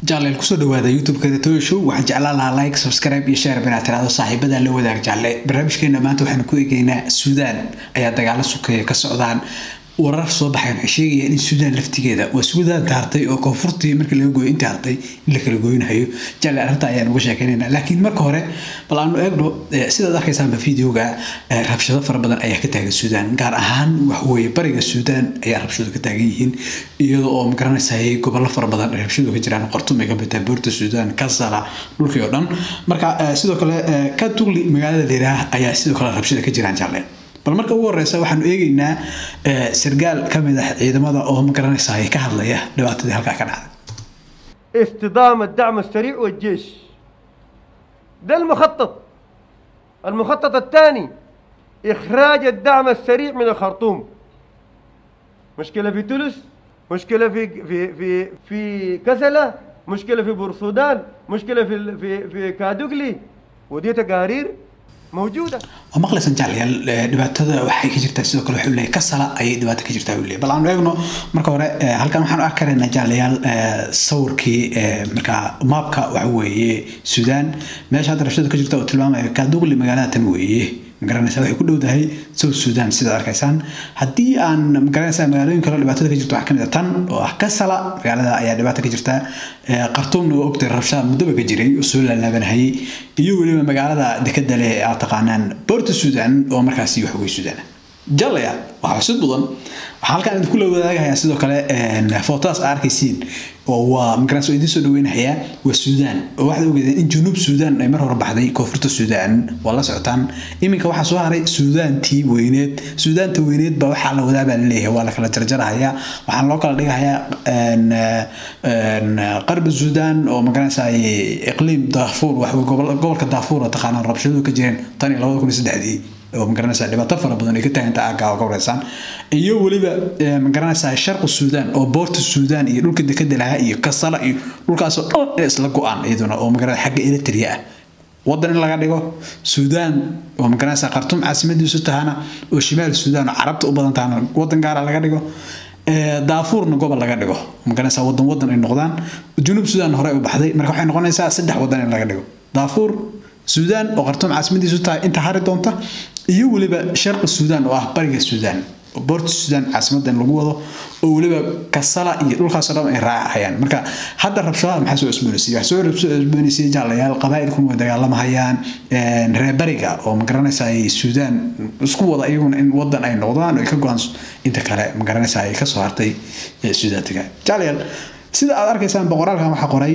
jaalle kusoo dhawaada youtube-kada toyo show waxaan jeclaan lahaa like subscribe iyo share inaad tiraahdo saaxiibada la wadaag jaalle barnaamijkeena maanta waxaanu ku eegeynaa suudaan ayaa dagaalo sukeeya ka socdaan warar soo baxayn waxay sheegayaan in suudaan laftigeeda waa suudaan taartay oo koonfurtii markii laga gooyo intii hartay in la kala gooynayo jaalle arrinta ayaan uga sheekeynayna laakiin marka hore bal aanu eegno sidaad arkaysaanba videoga rabshado fara badan ayaa ka taagan suudaan gaar ahaan waxweye bariga suudaan ayaa rabshado ka taagan yihiin iyadoo oo magaranaysaay gobollo fara badan ay rabshadu ka jiraan qortum ay ka bitaa boorta suudaan kasala dhulkii oo dhan marka sidoo kale katugli magaalada leeraah ayaa sidoo kale rabshada ka jiraan jaalle bal marka ugu horeysa waxaanu eegeynaa sargaal ka mid ah ciidamada oo magaranaysa ka hadlaya dhibaatadii halkaa ka dhacday اصطدام الدعم السريع والجيش ده المخطط المخطط الثاني إخراج الدعم السريع من الخرطوم مشكلة في تونس مشكلة في في في في كسلة مشكلة في بورسودان مشكلة في في في كادوغلي ودي تقارير موجودة waa maqlaysan jaclayaal dhibaatada waxay ka jirtaa sidoo kale wuxuu leeyahay kasala ayay dhibaato ka jirtaa uu leeyahay bal aanu eegno marka hore halkan waxaan arki karaynaa jaclayaal sawirkii marka maapka waxa weeye suudaan meesha hadda rabshada ka jirta oo tilmaamaya kaaduqli magaalada tan weeye magaranaysa waxay ku dhowdahay south sudan sidaad arkaysaan haddii aan magaranaysa magaalooyin kale dhibaatada ka jirto waxaa kamid a tan oo ah kasala magaalada ayaa dhibaata ka jirta qartuumna waa ogtay rabshada muddoba ka jiray oo soo laalaabanahayay iyo weliba magaalada dekada leh aad taqaanaan boorta sudan oo markaasi waxwey sudan jalaya waxaa xusid mudan waxaa halkaan idinku la wadaagayaa sidoo kale footodaas aa arkaysiin oo waa magaranaysa idiin soo dhaweynayaa waa suudaan oo waxaad ogeedeen in junuub suudaan ay mar hore baxday koonfurta suudaan waa la socotaan iminka waxaa soo haray suudaantii weyneed suudaanta weyneed baa waxaa la wadaa baa laleeyahay waa la kala jarjarahayaa waxaan loo kala dhigahayaa qarbi suudaan oo magaranaysa iqliim daafuur wax gobolka daafuur oo taqaanaan rabshaduhu ka jireen tan iyo labada kun iyo saddexdii oo magaranaysa dhibaato fara badan ay ka taaganta aagga oo ka wareysaan iyo weliba magaranaysa sharqi suudaan oo boorta suudaan iyo dhulka dekada lahaa iyo kasala iyo dhulkaasoo dhan ee isla go-aan iyaduna oo magaranaysa xagga eritrea ah wadan in laga dhigo suudaan oo magaranaysa khartuum caasimadiisu tahana oo shimaal suudaan oo carabta u badan tahana wadan gaara laga dhigo daafuurna gobol laga dhigo magaranaysa wadan wadan ay noqdaan junuub suudaan hore u baxday marka waxay noqonaysaa saddex wadan in laga dhigo daafuur suudaan oo khartuum caasimadiisu tahay inta hari doonta iyo weliba sharqi suudaan oo ah bariga suudaan boorta suudaan caasimadda in lagu wado oo weliba kasala iyo dhulkaasoo dhan ay raacahayaan marka hadda rabshadaha maxaa soo cusboonaysiiyey waxaa soo cusboonaysiiyey jaalayaal qabaa'ilkun way dagaalamahayaan reer bariga oo magaranaysa ay suudaan isku wada iyaguna in wadan ay noqdaan oo ay ka go-aan inta kale magaranaysa ay kasoo hartay suudaantiga jaalayaal sida aad arkaysaan boqoraalkan waxaa qoray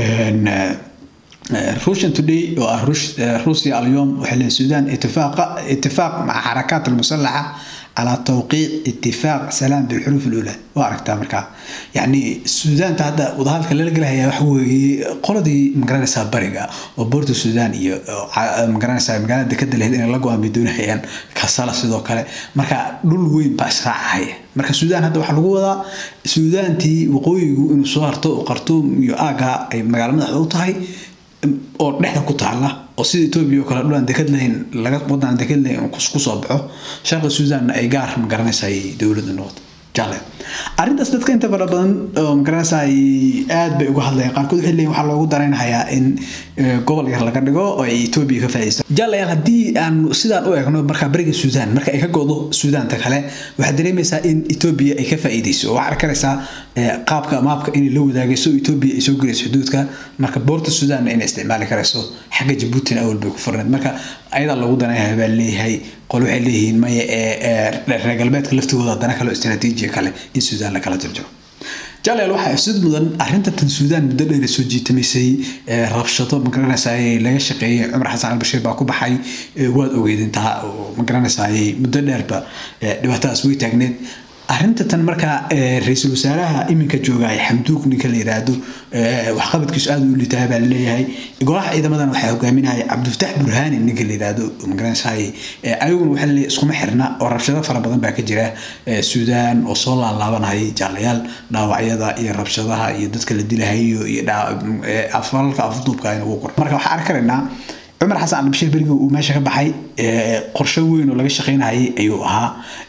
روشن تودي روسيا اليوم وحل السودان اتفاق اتفاق مع حركات المسلحه على توقيع اتفاق سلام بالحروف الاولى واركتها مركا يعني السودان تهدا وضهالك اللي لقلها وحوي قردي مقرانسا بريغا وبورتو السودان iyo مقرانسا magaalada dekada lehed in la go'aan bidoon hayaan kasala sidoo kale marka dhul weyn baa israacaya marka suudaan hadda waxaa lagu wadaa suudaantii waqooyigu inuu soo harto oo qartuum iyo aaga ay magaalo madaxda u tahay oo dhexda ku taala oo sida etoobiya oo kale dhulaan dekad lahayn laga wadan dekad lahayn ku soo baxo sharqi suudaanna ay gaar magaranaysa ay dowladda noqoto jale arrintaas dadka inta fara badan oo magaranaysa ay aad bay uga hadlayaan qaarkood waxay leeyihin waxaa loogu daraynayaa in gobol yar laga dhigo oo ay etoobiya ka faa'iidaysto jalayaal haddii aan sidaan u eegno markaa bariga suudaan marka ay ka go'do suudaanta kale waxaad dareemaysaa in etoobiya ay ka faa'iidayso waxaa arkanaysaa qaabka maabka inay la wadaagayso etoobiya ay soo gelayso xuduudka marka boorta suudaanna inay isticmaali karayso xagga jabuutina awal bay ku furneed marka ayadaa loogu danaynayaa baa leeyahay qol waxay leeyihiin maya ee reer galbeedka laftigooda haddana kale istaraatiijiya kale in suudaan la kala jarjaro jalayaal waxaa ifsid mudan arrinta tan suudaan muddo dheer soo jiitamaysay rabshado magaranaysaay laga shaqeeyey cumar xasan albashiir baa ku baxay waad ogeydintaa oo magaranaysaay muddo dheerba dhibaatadaas way taagneed arrinta tan markaa ra-iisul wasaaraha iminka joogaya xamduug ninka la yiraahdo waxqabadkiisu aada u litaa baa laleeyahay golaha ciidamadan waxaa hogaaminaya cabdifatax burhaani ninka la yiraahdo magaranaysaay ayaguna waxaa laleeyahay iskuma xirna oo rabshado fara badan baa ka jira suudaan oo soo laalaabanayay jaalayaal dhaawacyada iyo rabshadaha iyo dadka la dilahayo iyo falalka afduubka ayna ugu qoran marka waxaa arki karaynaa cumar xasan albashiir berigi uu meesha ka baxay qorshe weyn oo laga shaqaynayay ayuu ahaa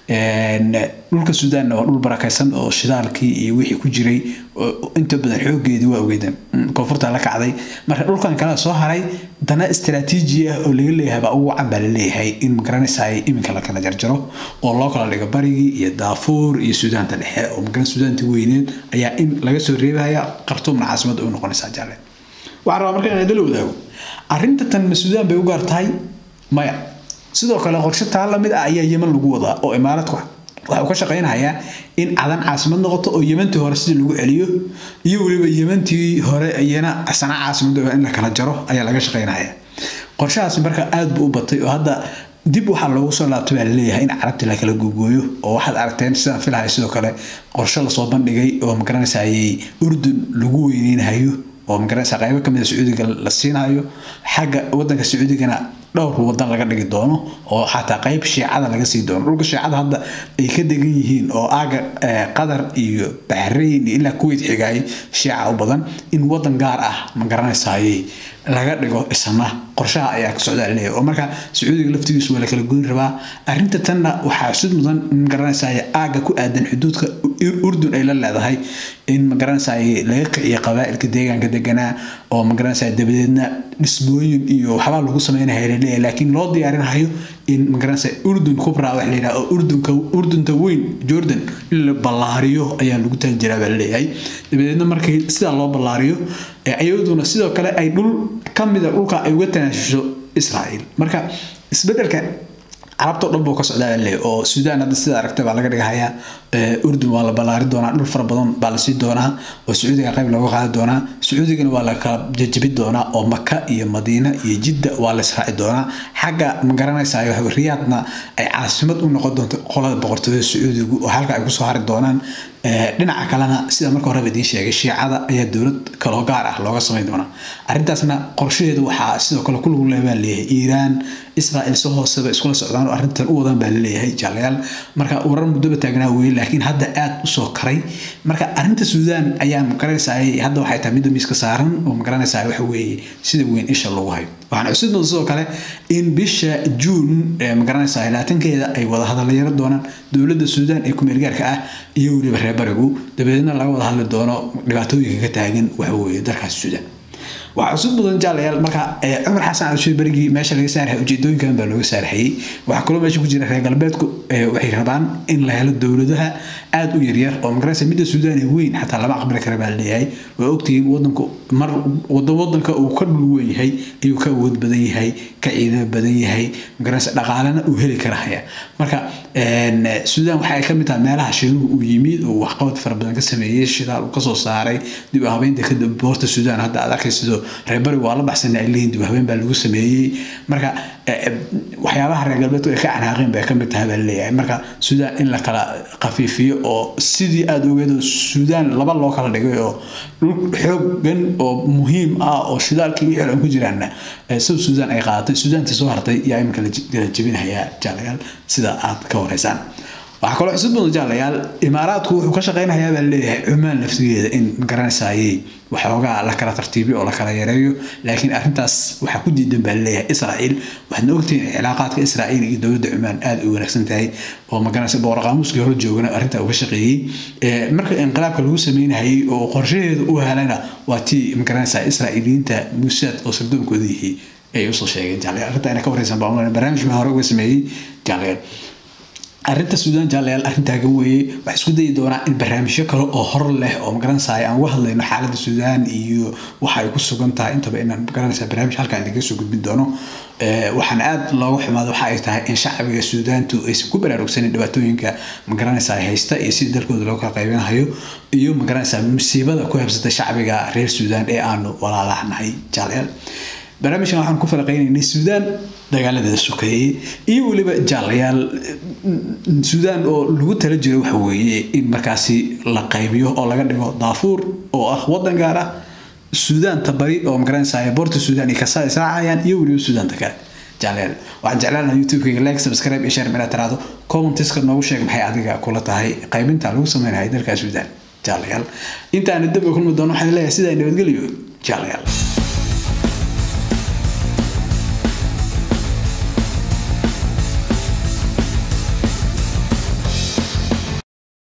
dhulka suudaanna waa dhul barakaysan oo shidaalkii iyo wixii ku jiray inta badan xoogeedii waa ogeydeen koonfurta la kacday marka dhulkan kale soo haray dana istaraatiiji ah oo laga leeyahay baa ugu wacan baa laleeyahay in magaranaysaay iminka la kala jarjaro oo loo kala dhigo barigii iyo daafuur iyo suudaanta dhexe oo magaran suudaanta weyneed ayaa in laga soo reebaya khartuumna caasimada u noqonaysaa jaalle waxaan rabaa marka inaan dala wadaago arrinta tan ma suudaan bay u gaar tahay maya sidoo kale qorshe taa lamid ah ayaa yeman lagu wadaa oo imaaradku waxa uu ka shaqaynayaa in cadan caasimad noqoto oo yemantii hore sidii lagu celiyo iyo weliba yemantii hore iyana sana caasimad in la kala jaro ayaa laga shaqaynaya qorshahaas marka aad buu u batay oo hadda dib waxaa loogu soo laabtay baa laleeyahay in carabti la kala googooyo oo waxaad aragteen sidaan filahay sidoo kale qorshe lasoo bandhigay oo magaranaysaayay urdun lagu weyneynahayo oo magaranaysa qaybo kamid a sacuudiga la siinayo xagga wadanka sacuudigana dhowr wadan laga dhigi doono oo xataa qayb shiicada laga sii doono dhulka shiicada hadda ay ka degan yihiin oo aaga qatar iyo baxrayn iyo ilaa kuwait xigaay shiica u badan in wadan gaar ah magaranaysaayay laga dhigo isna qorshaha ayaa ka socdaa laleeyahay oo marka sacuudiga laftigiisu waa la kala goyn rabaa arrinta tanna waxaa sud mudan magaranaysaay aaga ku aadan xuduudka urdun ay la leedahay in magaranaysaay laga kiciyo qabaa'ilka deegaanka deganaa oo magaranaysaay dabadeedna dhismooyin iyo waxbaa lagu sameynaya laleeyahay laakiin loo diyaarinayo in magaranaysaay urdun kubra wax la yidhaha oo urdunka urdunta weyn jordan in la ballaariyo ayaa lagu tali jiraa baa laleeyahay dabadeedna markii sidaa loo ballaariyo iyaduna sidoo kale ay dhul ka mida dhulka ay uga tanaashusho israa'iil marka isbedelka carabta dhan buu ka socdaa leeyahay oo suudaan hadda sida aragtay baa laga dhigahayaa urdun waa la ballaari doonaa dhul fara badan baa la sii doonaa oo sacuudiga qayb looga qaadi doonaa sacuudigana waa la kala jajabi doonaa oo maka iyo madiina iyo jidda waa la israaci doonaa xagga ma garanaysaa riyaadna ay caasimad u noqon doonto qolada boqortooyada sacuudigu oo halka ay kusoo hari doonaan dhinaca kalena sida marka horeba idiin sheegay shiicada ayaa dowlad kaloo gaar ah looga samayn doonaa arrintaasna qorshaheedu waxaa sidoo kale ku lagu leebaa leeyahay iiraan israa'iil si hooseba iskula socdaan oo arrintan u wadaan baa laleeyahay jaalayaal marka warar muddoba taagnaa weye laakiin hadda aad usoo karay marka arrinta suudaan ayaa magaranaysaa hadda waxay tahay midda miiska saaran oo magaranaysaa waxa weeye sida weyn isha lagu hayo waxaan xusid doonta sidoo kale in bisha juun magaranaysaa laatankeeda ay wada hadallayaro doonaan dowladda suudaan ee kumeelgaarka ah iyo weliba reer barigu dabadeedna laga wada hadli doono dhibaatooyinka ka taagan waxa weeye dalkaas suudaan waxaa cusub mudan jaalayaal marka cumar xasan cabdishir berigii meesha laga saarhay ujeedooyinkan baa looga saarhayay waxaa kaloo meesha ku jira reer galbeedku waxay rabaan in la helo dowladaha aada u yaryar oo magaraysa midda suudaan ee weyn xataa lama aqbali kara baa leeyahay waa ogtihiin wadanku mar wada wadanka uu ka dhul weyn yahay ayuu ka awood badan yahay ka ciidamo badan yahay magaraysa dhaqaalena uu heli karahaya marka suudaan waxay ka mid tahay meelaha shiinuhu uu yimid oo waxqabad fara badan ka sameeyey shidaal uu kasoo saaray dib u habeynta kadib boorta suudaan hadda aad arkaysido reer bari waa la baxsanay ay leeyihin dib u habeen baa lagu sameeyey marka waxyaabaha reer galbeedku ay ka canaaqeen bay ka mid tahay baa laleeyahay marka suudaan in la kala khafiifiyo oo sidii aada ogeedo suudaan laba loo kala dhigay oo dhul xoogan oo muhiim ah oo shidaalkii wixii dhan ku jiraanna sida suudaan ay qaadatay suudaantii soo hartay yaa iminka la jebinayaa jaalayaal sida aad ka horeysaan waxaa kaloo xusud mudan jaalayaal imaaraadku wuxuu ka shaqaynayaa baa leeyahay cumaan laftigeeda in magaranaysaayey waxoogaa la kala tartiibiyo oo la kala yareeyo laakiin arrintaas waxaa ku diidan baa leeyahay israa'iil waxaadna ogtihiin cilaaqaadka israa'iil iyo dowladda cumaan aada u wanaagsan tahay oo magaranaysa boqor qaamuuskii hore joogana arrintaa uga shaqeeyey marka inqilaabka lagu sameynayay oo qorshaheeda u helana waa tii magaranaysaa israa'iiliyiinta muusaad oo sardoonkooda yihi ay usoo sheegeen jaalayaal arrinta ina ka wareysan baa barnaamij baa hore uga sameeyey jaalayaal arrinta suudaan jaalayaal arrin taagan weeye waxaa isku dayi doonaa in barnaamijyo kale oo hor leh oo magaranaysaa aan uga hadlayno xaaladda suudaan iyo waxa ay ku sugan tahay intaba inaan magaranaysaa barnaamij halkaan idinka soo gudbin doono waxaan aad looga xumaado waxa ay tahay in shacbiga suudaantu aysan ku baraarugsanin dhibaatooyinka magaranaysaa haysta iyo sidii dalkooda loo kala qaybinayo iyo magaranaysaa musiibada ku habsatay shacbiga reer suudaan ee aanu walaalaahnahay jaalayaal barnaamijkan waxaan ku falaqaynaynay suudaan dagaaladeeda sukeeyey iyo weliba jaalayaal suudaan oo lagu tala jiro waxa weeye in markaasi la qaybiyo oo laga dhigo daafuur oo ah wadan gaar ah suudaanta bari oo magaranaysaa boorta suudaan iyo kasa israacayaan iyo weliba suudaanta kale jaalayaal waxaan jeclaan lahaa youtube-kayga like subscribe iyo share meelaa tiraado commentiska noogu sheeg maxay adiga kula tahay qaybinta lagu sameynayo dalka suudaan jaalayaal intaana dib kulmi doono waxaan leeyahay sidaa nabadgelyo jaalayaal